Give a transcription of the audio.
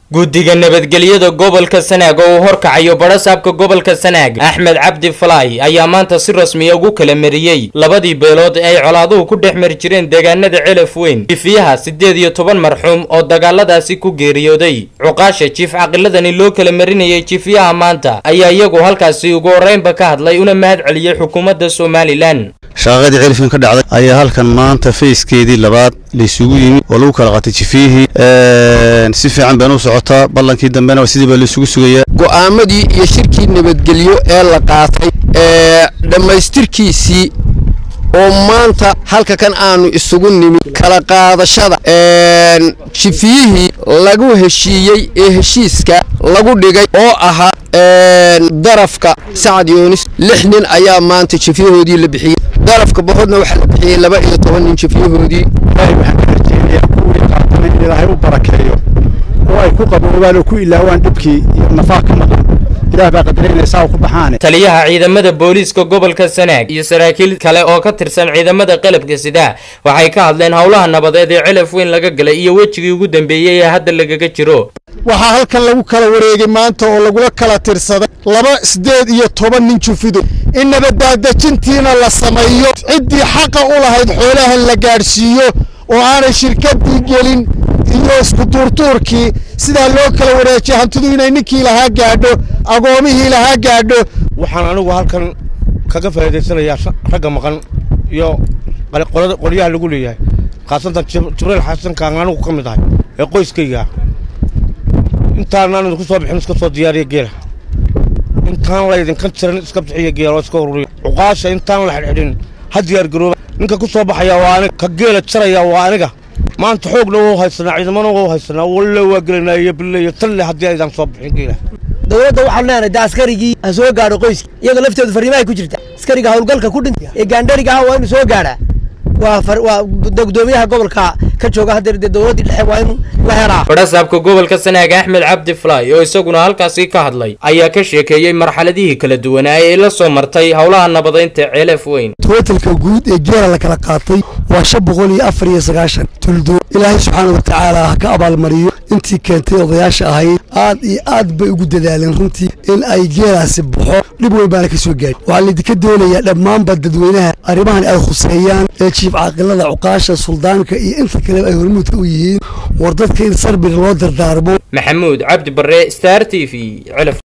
guddiga nabadgelyada gobolka sanaag oo uu horkacayo badhasaabka gobolka sanaag axmed cabdi falaay ayaa maanta si rasmiya ugu kala mariyey labadii beelood ee ay colaaduhu ku dhex mari jireen deegaanada celaf weyn jifiyaha siddeed iyo toban marxuum oo dagaaladaasi ku geeriyooday cuqaasha jiif caqiladani loo kala marinayay jifiyaha maanta ayaa iyagu halkaasi ugu horreynba ka hadlay una mahad celiyey xukuumadda somalilan shaqaqadii celifkan ka dhacday ayaa halkan maanta fayskeedii labaad laysugu yimi oo lagu kala qatay jifiyihii si fiican bayna u socotaa ballankii dambena sidii baa laysugu sugayaa go'aamadii iyo shirkii nabadgelyo ee la qaatay ee dhammaystirkiisii oo maanta halka kan aanu isugu nimi kala qaadashada jifiyihii lagu heshiiyey ee heshiiska lagu dhigay oo ahaa darafka sacad yoonis lix nin ayaa maanta jifiyahoodii la bixiyey darafka bohodna waxaa la bixiyey laba iyo toban nin jifiyahoodii ilaahay waxaan ka rajeynayaa kuwii qaatana in ilaahay u barakeeyo oo ay ku qaboobaan oo ku ilaawaan dhibkii iyo nafaa ka maqan ilaah baa qadarinaya saa ku baxaane taliyaha ciidamada booliiska gobolka sanaag iyo saraakiil kale oo ka tirsan ciidamada qalabka sida waxay ka hadleen howlaha nabadeed ee celaf weyn laga galay iyo wejigii ugu dambeeyey ee hadda lagaga jiro waxaa halkan lagu kala wareegay maanta oo lagula kala tirsaday laba siddeed iyo toban nin jufido in nabaddaadejintiina la sameeyo ciddii xaqa u lahayd xoolaha la gaadhsiiyo oo aanay shirkaddii gelin iyo iskutuurtuurkii sidaa loo kala wareejiya hantidu inay ninkii lahaa gaadho agoomihii lahaa gaadho waxaan anigu halkan kaga faa'iidaysanayaa ragga maqan iyo qolyaha lagu leeyahay khaasatan jibriil xasankaan anigu ka mid ahay ee qoyskayga intaanaan idinku soo bixin iska soo diyaariya geela intaan laydinka jiran iska bixiya geela oo iska ururiya cuqaasha intaan la xidhxidhin ha diyaargarooba ninka ku soo baxaya waa aniga ka geela jaraya waa aniga maanta xoogna wuu haysanaa ciidamana wuu haysanaa walle waa gelinaa iyo bille iyo talle haddii aydaan soo bixin geela dowladda waxaan leenahay de askarigii ha soo gaadho qoyska iyaga laftooda farriimahay ku jirta askariga howlgalka ku dhintay ee gaandhariga ah waa inuu soo gaadhaa waa waa gudoomiyaha gobolka ka jooga haddeer dee dowladdii dhexe waa in la helaa badhasaabka gobolka sanaag axmed cabdi falaay oo isaguna halkaasi ka hadlay ayaa ka sheekeeyey marxaladihii kala duwanaa ee la soo martay howlaha nabadeynta ceelaf weyn tootalka guud ee geela la kala qaatay waa shan boqol iyo afar iyo sagaashan tuldo ilaahay subxaana wa tacaala ha ka abaalmariyo intii keentay odayaasha ahayd aad iyo aad bay ugu dadaaleen runtii in ay geelaasi baxo dhib weyn baana ka soo gaadhi waxaa laydinka doonayaa dhammaanba dadweynaha arrimahan ay khuseeyaan ee jiif caaqilada cuqaasha suldaanka iyo inta kaleba ay hormuudka u yihiin war dadka in sarbir loo dardaarmo maxamuud cabdi barre star t v